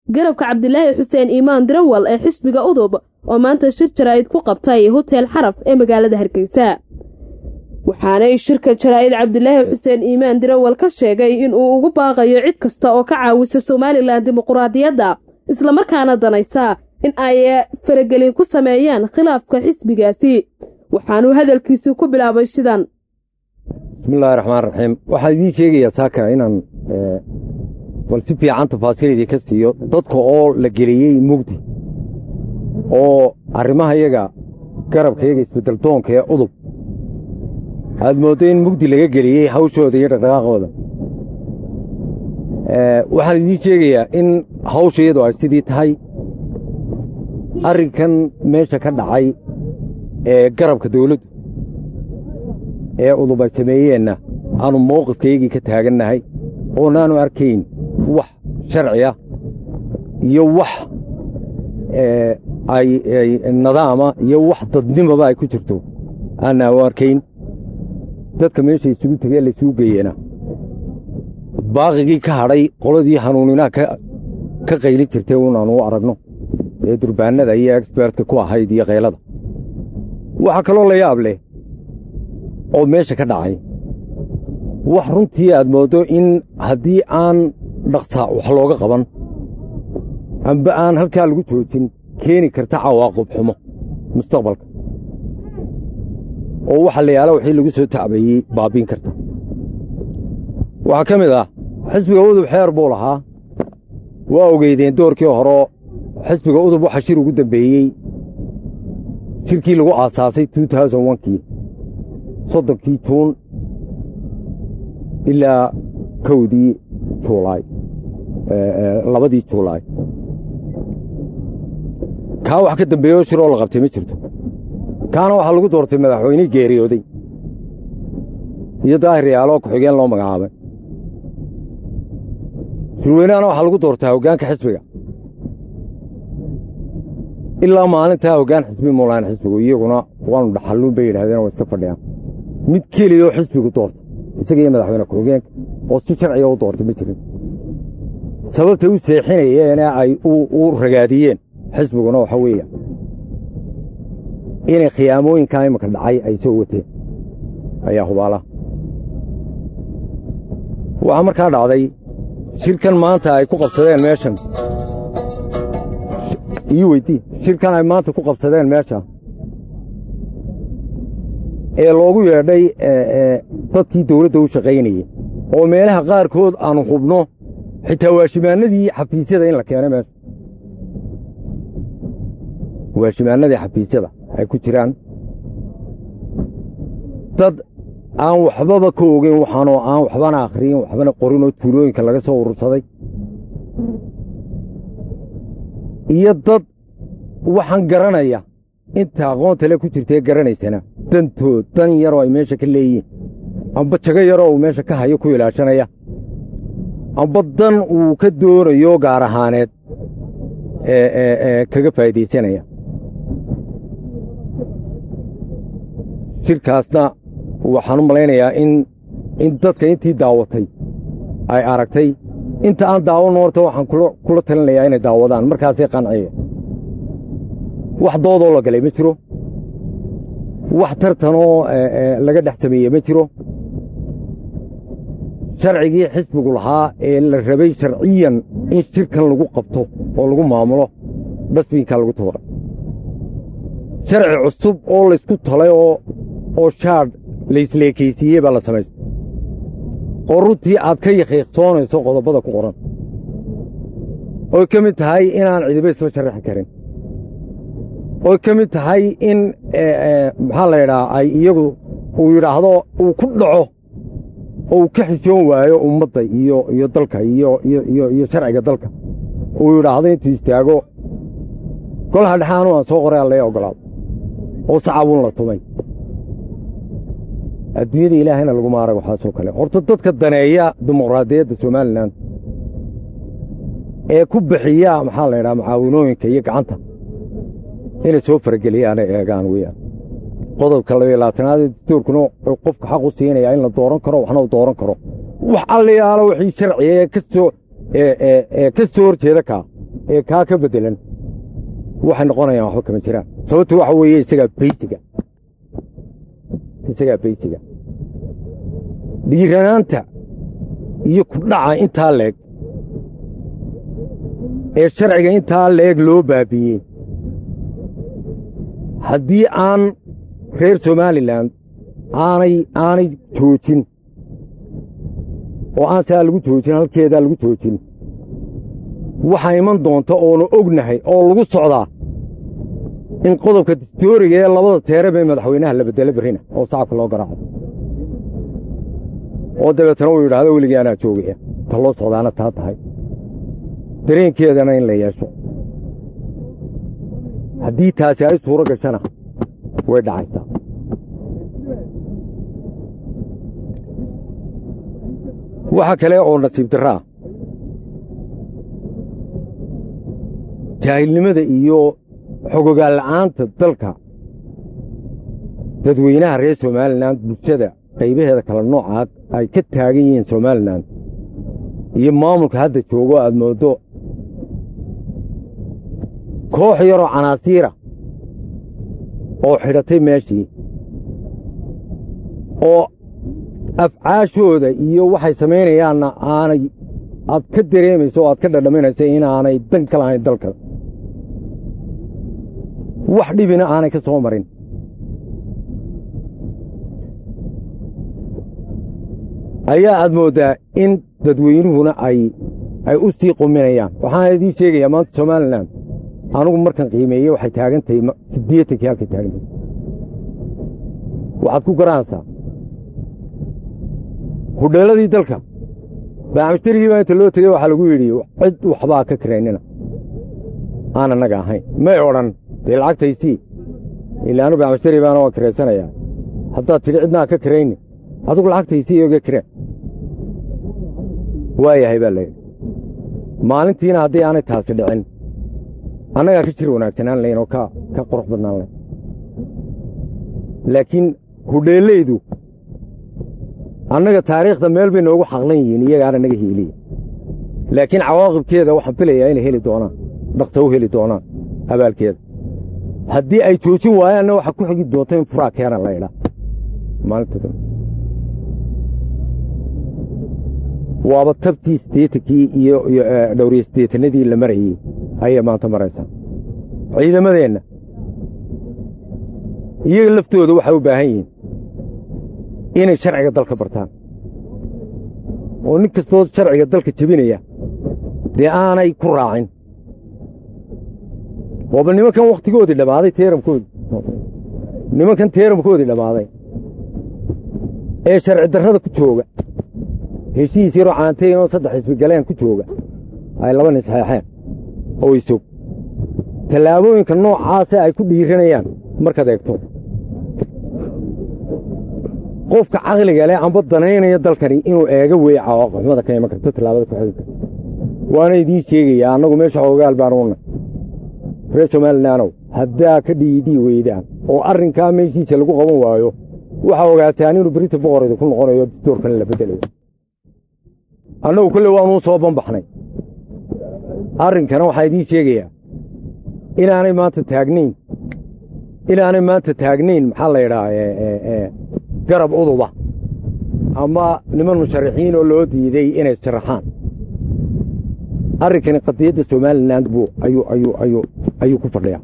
garabka cabdilaahi xuseen iimaan dirawal ee xisbiga udub oo maanta shir jaraa'id ku qabtay hotel xaraf ee magaalada hargeysa waxaanay shirka jaraa'id cabdilaahi xuseen iimaan dirawal ka sheegay inuu ugu baaqayo cid kasta oo ka caawisa somalilan dimuquraadiyadda islamarkaana danaysa in ay faragelin ku sameeyaan khilaafka xisbigaasi waxaanuu hadalkiisu ku bilaabay sidan bismillahi raxmaan raxiim waxaan idiin sheegayaa saaka inaan bal si fiican tafaasiiladii ka siiyo dadka oo la geliyey mugdi oo arrimaha yaga garabka yaga isbeddeldoonka ee udub aad mooddo in mugdi laga geliyey hawshooda iyo dhaqdhaqaaqooda waxaan idiin sheegayaa in hawsha iyadu ay sidii tahay arrinkan meesha ka dhacay ee garabka dawladdu ee udub ay sameeyeenna aanu mawqifkaygii ka taagannahay oonaanu arkayn wax sharci ah iyo wax ay nadaama iyo wax dadnimaba ay ku jirto aanaa u arkayn dadka meesha isugu tegee laysugu geeyena baaqigii ka hadhay qoladii hanuuninaha ka qaylin jirtay unaanu u aragno ee durbaannada iyo exbertka ku ahayd iyo kaylada waxaa kaloo la yaab leh oo meesha ka dhacay wax runtii aad mooddo in haddii aan dhaqsaa wax looga qaban amba aan halkaa lagu joojin keeni karta cawaaqib xumo mustaqbalka oo waxa la yaala wixii lagu soo tacbayey baabbiin karta waxaa ka mid ah xisbiga udub xeer buu lahaa waa ogeydeen doorkii horeo xisbiga udub waxa shir ugu dambeeyey shirkii lagu aasaasay kii soddonkii juun ilaa kowdii juulaay labadii juulaay kaa wax ka dambeeyo shiroo la qabtay ma jirto kaana waxaa lagu doortay madaxweynihii geeriyooday iyo daahir yaaloo ku-xigeen loo magacaabay shirweynahana waxaa lagu doortaa hoggaanka xisbiga ilaa maalintaa hoggaan xisbi muulaan xisbigu iyaguna waanu dhaxalluun bay yidhahdeen waa iska fadhiyaan mid keliyoo xisbigu doorta isaga iyo madaxweyne ku-xigeenka oo si sharciga u doortay ma jirin sababtay u seexinayeene ay u ragaadiyeen xisbiguna waxa weeya inay khiyaamooyinkaa imanka dhacay ay soo wateen ayaa hubaalaha waxaa markaa dhacday shirkan maanta ay ku qabsadeen meeshan ii weydii shirkan ay maanta ku qabsadeen meesha ee loogu yeedhay dadkii dawladda u shaqaynayey oo meelaha qaarkood aanu hubno xitaa waashimaannadii xafiisyada in la keenay meesha waashimaannadii xafiisyada ay ku jiraan dad aan waxbaba ka ogeyn waxaanoo aan waxbana akhriyin waxbana qorin oo tuulooyinka laga soo urursaday iyo dad waxaan garanaya inta aqoonta le ku jirtaee garanaysana dantood dan yaroo ay meesha ka leeyihiin amba jago yaroo uu meesha ka hayo ku ilaashanaya amba dan uu ka doonayo gaar ahaaneed ee kaga faa'iidaysanaya shirkaasna waxaan u malaynayaa in in dadka intii daawatay ay aragtay inta aan daawanno horta waxaan kula talinayaa inay daawadaan markaasay qanciya wax doodoo la galay ma jiro wax tartanoo laga dhex sameeye ma jiro sharcigii xisbigu lahaa ee la rabay sharciyan in shirkan lagu qabto oo lagu maamulo dhasbiinkaa lagu tuuray sharci cusub oo laysku talay oo shaadh laysleekaysiiyey baa la samaystay oo runtii aad ka yaqiiqsoonayso qodobbada ku qoran oy ka mid tahay inaan cidiba isla sharaxi karin oy ka mid tahay in maxaa la yidhaha ay iyagu uu yidhaahdo uu ku dhaco oo uu ka xishoon waayo ummadda iyo iyo dalka iyo iyo sharciga dalka uu yidhaahdo intuu istaago golaha dhexaanu aan soo qoray alla ogolaado oo sacabuun la tumay adduunyada ilaahayna laguma arag waxaasoo kale horta dadka daneeya dimuqraadiyadda somalilan ee ku bixiya maxaa la yidhaha mucaawinooyinka iyo gacanta inay soo farageliyaanay eegaan weyaan qodobka labaiyo labaatanaad ee dastuurkuna qofka xaq u siinaya in la dooran karo waxna u dooran karo wax allayaalo wixii sharciga ee ka soo ee ka soo horjeeda kaa ee kaa ka beddelan waxay noqonayaan waxba kama jiraan sababtu waxa weeye isagaa beysiga isagaa beysiga dhiiranaanta iyo kudhaca intaa leeg ee sharciga intaa leeg loo baabiiyey haddii aan reer somalilan aanay aanay joojin oo aan saa lagu joojin halkeedaa lagu joojin waxaa iman doonta oonu ognahay oo lagu socdaa in qodobka distooriga ee labada teereb ee madaxweynaha la beddelo berrina oo sacabka loo garaaco oo dabeetana uu yidhaahdo weligii anaa joogaya ta loo socdaana taa tahay dareenkeedana in la yeesho haddii taasi ay suuro gashana way dhacaysaa waxa kale oo nasiib darraa jaahilnimada iyo xogogaal la'aanta dalka dadweynaha reer somalilan bulshada qaybaheeda kala noocaad ay ka taagan yihiin somalilan iyo maamulka hadda joogo aad mooddo koox yaroo canaasiira oo xidhatay meeshii oo afcaashooda iyo waxay samaynayaanna aanay aad ka dareemayso o aad ka dhadhaminayso inaanay dan ka lahayn dalka wax dhibina aanay ka soo marin ayaa aad mooddaa in dadweynuhuna ay ay u sii quminayaan waxaan idiin sheegayaa maanta somalilan anugu markan qiimeeye waxay taagan tahay siddeetankii halkay taagan tahay waxaad ku garanaysaa hudheelladii dalka baamishtarigii baa inta loo tegey waxaa lagu yidhi cid waxbaa ka kiraynina aan annaga ahayn may odhan dee lacagtaysii ilaanu baamishtari baana waan kiraysanayaa haddaad tidhi cidnaa ka kirayni adigu lacagtaysii oga kireen waayahay baa layidhi maalintiina haddii aanay taasi dhicin annagaa ka jir wanaagsanaan layn oo ka ka qurux badnaan layn laakiin hudheellaydu annaga taariikhda meel bay noogu xaqlan yihiin iyagaana naga hiiliya laakiin cawaaqibkeeda waxaan filayaa inay heli doonaan dhaqsa u heli doonaan abaalkeeda haddii ay joojin waayaanna waxaa ku xigi doonta in furaa keena la idhaa maalinta dambe waaba tabtii siddeetankii iyo iyo dhowriye siddeetannadii la marayey ayay maanta maraysaa ciidamadeenna iyaga laftooda waxay u baahan yihiin inay sharciga dalka bartaan oo nin kastoo sharciga dalka jebinaya dee aanay ku raacin waaba nimankan wakhtigoodii dhammaaday teeramkoodii nimankan teeramkoodii dhammaaday ee sharci darrada ku jooga heshiis yaroo caantayn oo saddex isbigaleen ku jooga ay laba nin saxeexeen oo isog tallaabooyinka noocaase ay ku dhiiranayaan markaad eegto qofka caqliga leh amba danaynaya dalkani inuu eega weeye cawaaqixumada ka iman karto tallaabada ku xigi karto waana idiin sheegayaa annagu meesha xoogaal baan uunay reer somalilaanow haddaa ka dhiidhii weydaan oo arrinkaa meeshiisa lagu qaban waayo waxaa ogaataan inuu berita boqorayda ku noqonayo distoorkana la beddelayo annagu kolle waanuu soo banbaxnay arrinkana waxaa idiin sheegayaa inaanay maanta taagnayn inaanay maanta taagnayn maxaa la yidhaha garab uduba ama niman musharaxiin oo loo diiday inay sharaxaan arrinkani qadiyadda somalilan buu ayuu ayuu ayuu ayuu ku fadhiyaa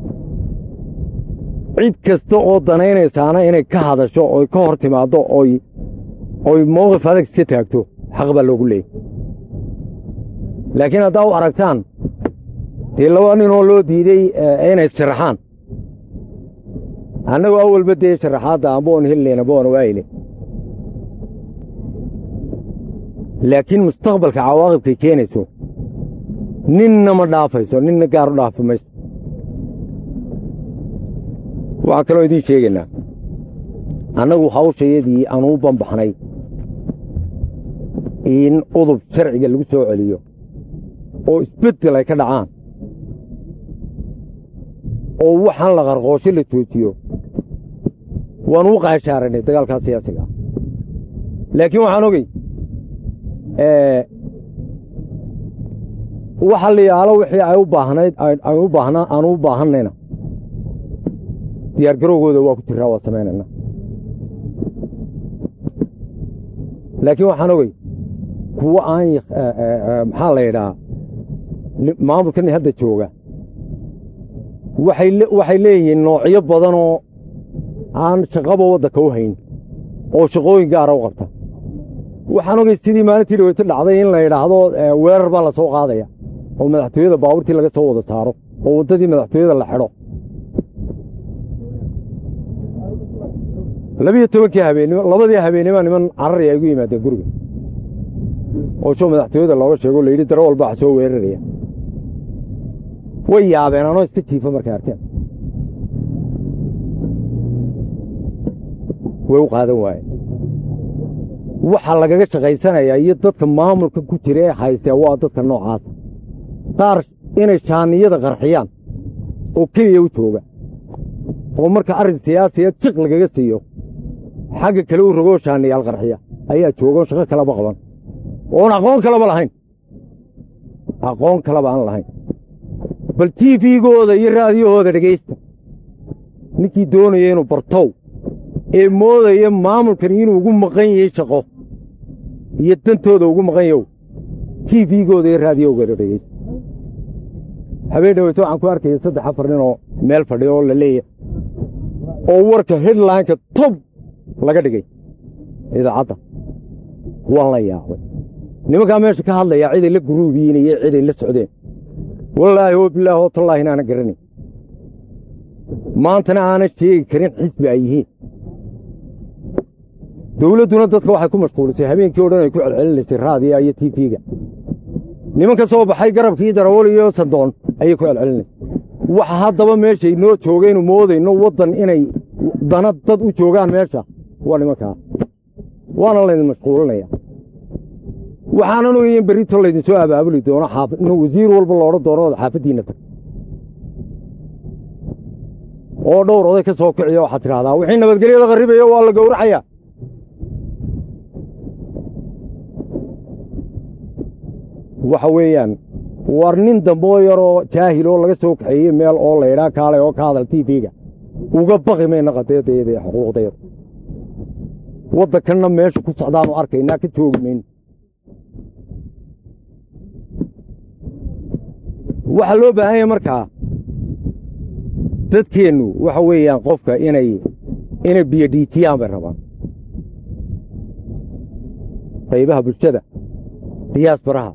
cid kasta oo danaynaysaana inay ka hadasho oy ka hor timaaddo oy oy mowqif adag iska taagto xaq baa loogu leeyay laakiin haddaa u aragtaan dee laba ninoo loo diiday inay sharaxaan annagu awalba dee sharaxaadda amboon hellayna boon waayile laakiin mustaqbalka cawaaqibkay keenayso ninna ma dhaafayso ninna gaar u dhaafi mayso waxaa kaloo idiin sheegaynaa annagu hawshayadii aanuu banbaxnay in udub sharciga lagu soo celiyo oo isbeddel ay ka dhacaan oo waxaan la qarqoosho la joojiyo waanu u qaashaaranay dagaalkaa siyaasiga ah laakiin waxaan ogey waxa la yaalo wixii ay u baahnayd ay u baahnaa aanu u baahannayna diyaargarowgooda waa ku jiraa waa samaynayna laakiin waxaan ogey kuwo aan maxaa la yidhaha maamulkan hadda jooga waxay leeyihiin noocyo badanoo aan shaqaba waddanka u hayn oo shaqooyin gaara u qabta waxaan ogey sidii maalintii dhaweyto dhacday in la yidhaahdo weerar baa la soo qaadaya oo madaxtooyada baabuurtii laga soo wada saaro oo waddadii madaxtooyada la xidho labiyo tobankii habeenimo labadii habeennimaa niman carari ay gu yimaadeen guriga oo sho madaxtooyada looga sheego layidhi daro walba wax soo weeraraya way yaabeen anoo iska jiifa markay arkeen way u qaadan waayeen waxaa lagaga shaqaysanayaa iyo dadka maamulka ku jira ee haysee waa dadka noocaasa qaar inay shaaniyada qarxiyaan oo keliya u jooga oo marka arrin siyaasiya jiq lagaga siiyo xagga kale u rogoo shaaniyaal qarxiya ayaa joogaoo shaqo kaleba qaban oon aqoon kaleba lahayn aqoon kaleba aan lahayn bal tiifigooda iyo raadiyahooda dhegaysta ninkii doonaya inuu bartow ee moodaya maamulkan inuu ugu maqan yahay shaqo iyo dantooda ugu maqan yahow tiifigooda iyo raadiyahooda dhegaysta habeen dhaweyto waxaan ku arkaya saddex afar ninoo meel fadhiya oo la leeyahay oo warka headlineka tob laga dhigay idaacadda waan la yaabay nimankaa meesha ka hadlayaa ciday la guruubiyiin iyo ciday la socdeen wallaahi oo bilaahi oo tallaahi inaana garanay maantana aanan sheegi karin xisbi ay yihiin dawladduna dadka waxay ku mashquulisay habeenkii o dhan ay ku celcelinaysay raadiya iyo tiifiga nimanka soo baxay garabkii darawal iyo sandoon ayay ku celcelinaysay waxa haddaba meeshay noo joogaynu moodayno waddan inay dana dad u joogaan meesha waa nimankaa waana laydin mashquulinaya waxaanan ogayen berrito laydin soo abaabuli doono in wasiir walba loodhan doono ood xaafaddiinna tag oo dhowr oday ka soo kiciya waxaad tidhahdaa wixii nabadgelyada qarribaya waa la gowracayaa waxa weeyaan war nin damboo yaroo jaahil oo laga soo kaxeeyey meel oo laydhaa kaalay oo ka hadal tiifiga uga baqi mayna qadeedayada iyo xuquuqdayada waddankanna meesha ku socdaanu arkaynaa ka joogi mayno waxaa loo baahan yahay markaa dadkeennu waxa weeyaan qofka inay inay biyodhiitiyaan bay rabaan qaybaha bulshada diyaasbaraha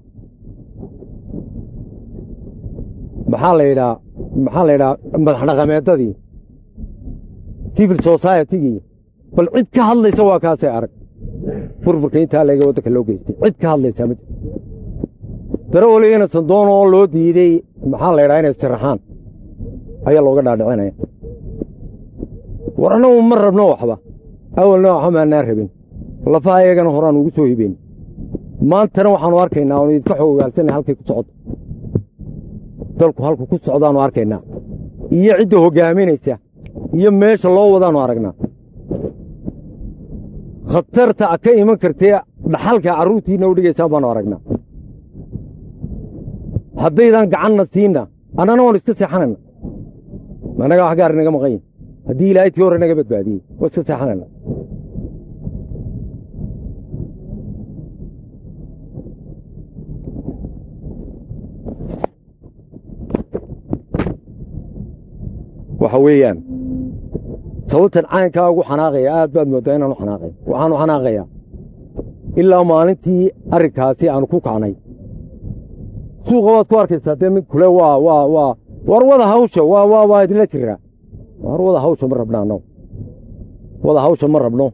maxaa la yidhaa maxaa la yidhaha madaxdhaqameeddadii civil societygii bal cid ka hadlaysa waa kaasay arag burburka intaa leega waddanka loo geystay cid ka hadlaysaa ma jirto darawaliyana sandoon oo loo diidey maxaa la yidhaha inay siraxaan ayaa looga dhaadhicinaya war annagu ma rabno waxba awalna waxba maannaan rabin lafaha iyagana horaan ugu soo hibeyn maantana waxaannu arkaynaa oonu idinka xoogaalsanay halkay ku socdo dalku halku ku socdaannu arkaynaa iyo cidda hoggaaminaysa iyo meesha loo wadaannu aragnaa khatarta ka iman kartee dhaxalka carruurtiinna u dhigaysaan baannu aragnaa haddaydaan gacanna siinna annana waannu iska seexanayna annagaa wax gaar inaga maqan yihin haddii ilaahay tii hore naga badbaadiyey waa iska seexanayna waxa weeyaan sababtan caynkaa ugu xanaaqaya aad baad mooddaa inaanu xanaaqay waxaanu xanaaqayaa ilaa maalintii arrinkaasi aanu ku kacnay suuqa waad ku arkaysaa dee mid kule waa waa waa war wada hawsha waa waa waa idinla jiraa war wada hawsha ma rabno annagu wada hawsha ma rabno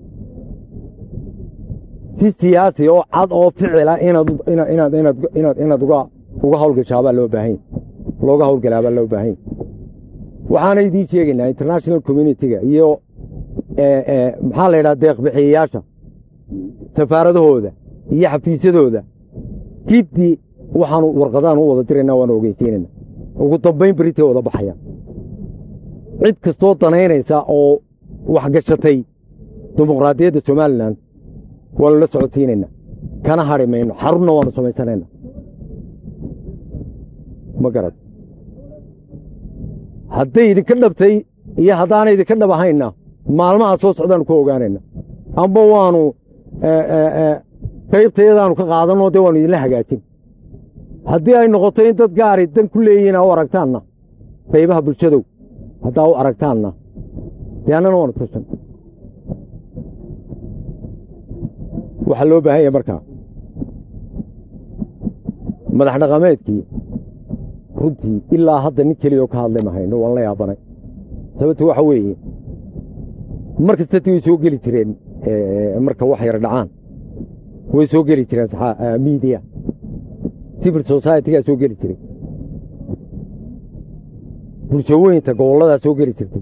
si siyaasi oo cad oo ficila inaad inaad inaad inaad inaad inaad uga uga hawlgashaabaa loo baahanya looga hawlgalaabaa loo baahanya waxaana idiin sheegaynaa international communitiga iyo maxaa la yidhaha deeqbixiyayaasha safaaradahooda iyo xafiisyadooda giddi waxaanu warqadaan u wada diraynaa waanu ogeysiinayna ugu dambayn beritay wada baxayaan cid kastoo danaynaysa oo waxgashatay dimuqraadiyadda somalilan waanu la socodsiinaynaa kana hadhi mayno xarunna waanu samaysanaynaa ma garad hadday idinka dhabtay iyo haddaanay idinka dhab ahaynna maalmaha soo socdaannu ku ogaanayna amba waannu qaybtayadaannu ka qaadanoo dee waannu idinla hagaajin haddii ay noqoto in dad gaari dan ku leeyihiin aa u aragtaanna qaybaha bulshadow haddaa u aragtaanna dee annana waanu tashan waxaa loo baahan yahay markaa madax dhaqameedkii runtii ilaa hadda nin keliyaoo ka hadlay mahayno waan la yaabanay sababto waxa weeye mar kastati way soo geli jireen marka wax yar dhacaan way soo geli jireen miidiya civil societygaa soo geli jiray bulshooyinta gobolladaa soo geli jirtay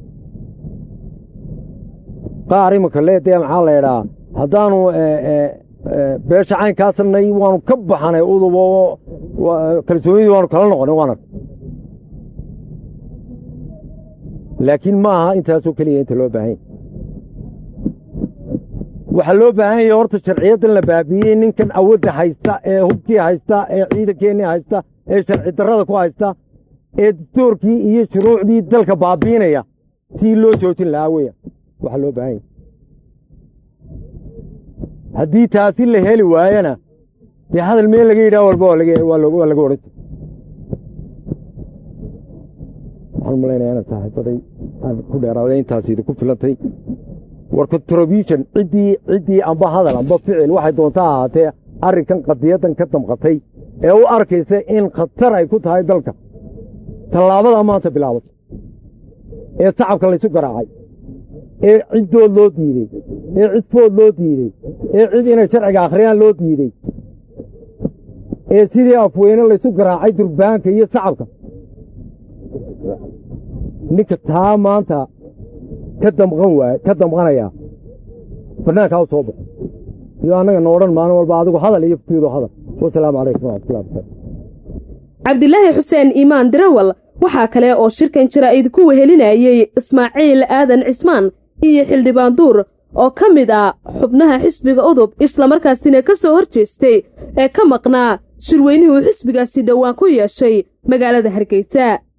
qaar imanka leedee maxaa la ydhaa haddaanu beesha caynkaa samnay waanu ka baxanay udub oo kalsoonidii waanu kala noqonay waan ark laakiin ma aha intaasoo keliya inta loo baahanya waxaa loo baahan yahay horta sharciyaddan la baabiiyey ninkan awadda haysta ee hubkii haysta ee ciidankeennii haysta ee sharci darrada ku haysta ee dastoorkii iyo shuruucdii dalka baabiinaya sii loo joojin lahaa weya waxaa loo baahan yahy haddii taasi la heli waayana dee hadal meel laga yidhaha walba waa laga odhan jir waxaan malaynayaa inaan saaxiibaday aan ku dheeraaday intaas idinku filantay war contribution ciddii ciddii amba hadal amba ficil waxay doonta ahaatee arrinkan qadiyaddan ka damqatay ee u arkaysa in khatar ay ku tahay dalka tallaabadaa maanta bilaabatay ee sacabka laysu garaacay ee ciddood loo diidey ee cidfood loo diidey ee cid inay sharciga akhriyaan loo diidey ee sidii afweyne laysu garaacay durbaanka iyo sacabka ninka taa maanta ka damqan waay ka damqanayaa bannaankaa u soo baxo iyo annaga no odhan maalin walba adigu hadal iyo futiido hadal wasalaamu calaykum waraxmatullahi barakaatu cabdilaahi xuseen iimaan dirawal waxaa kale oo shirkan jaraa'id ku wehelinayey ismaaciil aadan cismaan iyo xildhibaan duur oo ka mid ah xubnaha xisbiga udub islamarkaasina ka soo hor jeestay ee ka maqnaa shirweynihii uu xisbigaasi dhowaan ku yeeshay magaalada hargeysa